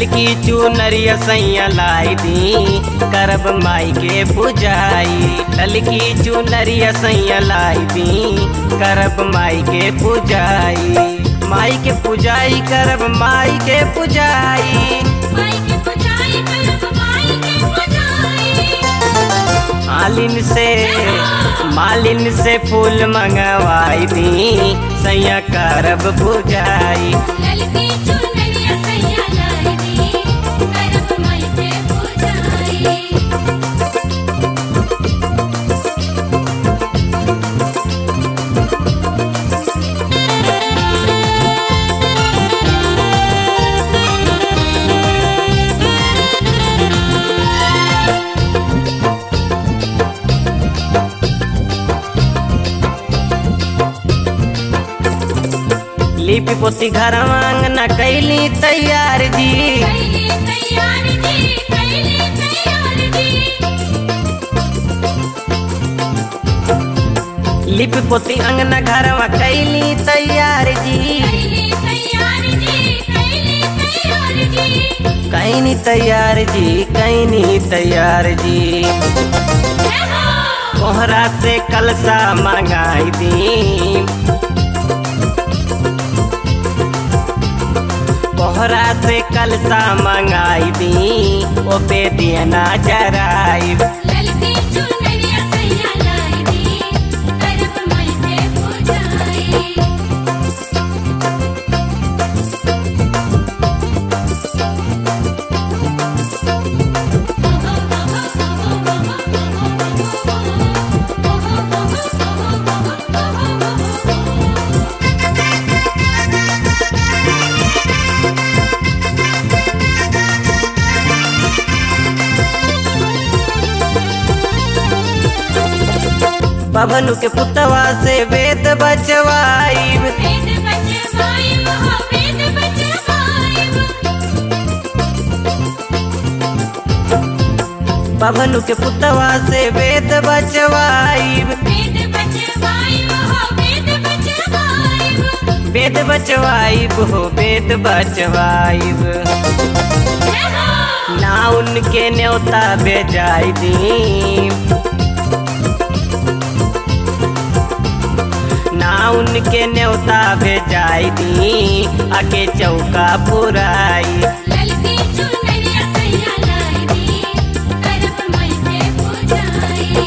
ललकी चुनरिया सैया लाई दी करब माई के पुजाई ललकी चुनरिया सैया लाई दी करब माई के पुजाई माई के पुजाई करब माई के पुजाई माई के पुजाई करब माई के पुजाई मालिन से मालिन से फूल मंगवाई दी सैया करब पुजाई ललकी चुनरिया सैया लाई दी करब माई के पुजाई लिपि पोती घर अंगना कैली तैयार जी कैली तैयार जी कैली तैयार जी लिपि पोती अंगना घरवा कैली तैयार जी कैली तैयार जी कैली तैयार जी कैनी तैयार जी कैनी तैयार जी जय हो कोहरा से कलसा मंगाई दी कोहरा से कलसा मंगाई दी ओ पे दिया ना जराई ललकी चुनरिया सैया लाई दी करब माई के पुजाई बभनु के पुतवा से वेद बचवाई वेद बचवाई हो वेद बचवाई बभनु के पुतवा से वेद बचवाई वेद बचवाई हो वेद बचवाई वेद बचवाई हो वेद बचवाई जय हो ना उनके न्योता बेजाई दी ना उनके न्योता भेजाई दी आके चौका पुराई ललकी चुनरिया सैया लाई दी करब माई के पुजाई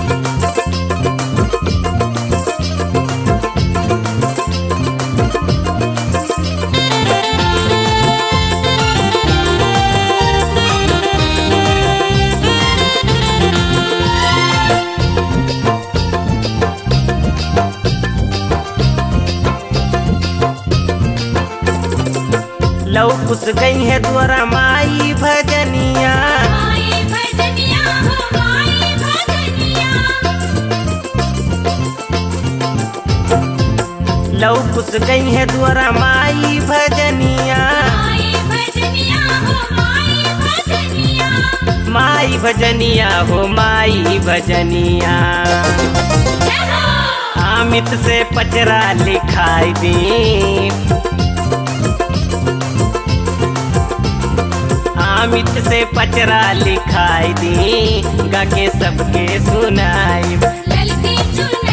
लौ कुछ गई है द्वारा माई भजनिया माई भजनिया हो माई भजनिया लौ कुछ गई है द्वारा माई भजनिया माई भजनिया हो माई भजनिया माई भजनिया हो माई भजनिया जय हो अमित से पचरा लिखाई दी अमित से पचरा लिखाई दी गा के सबके सुनाई ललकी चुनरिया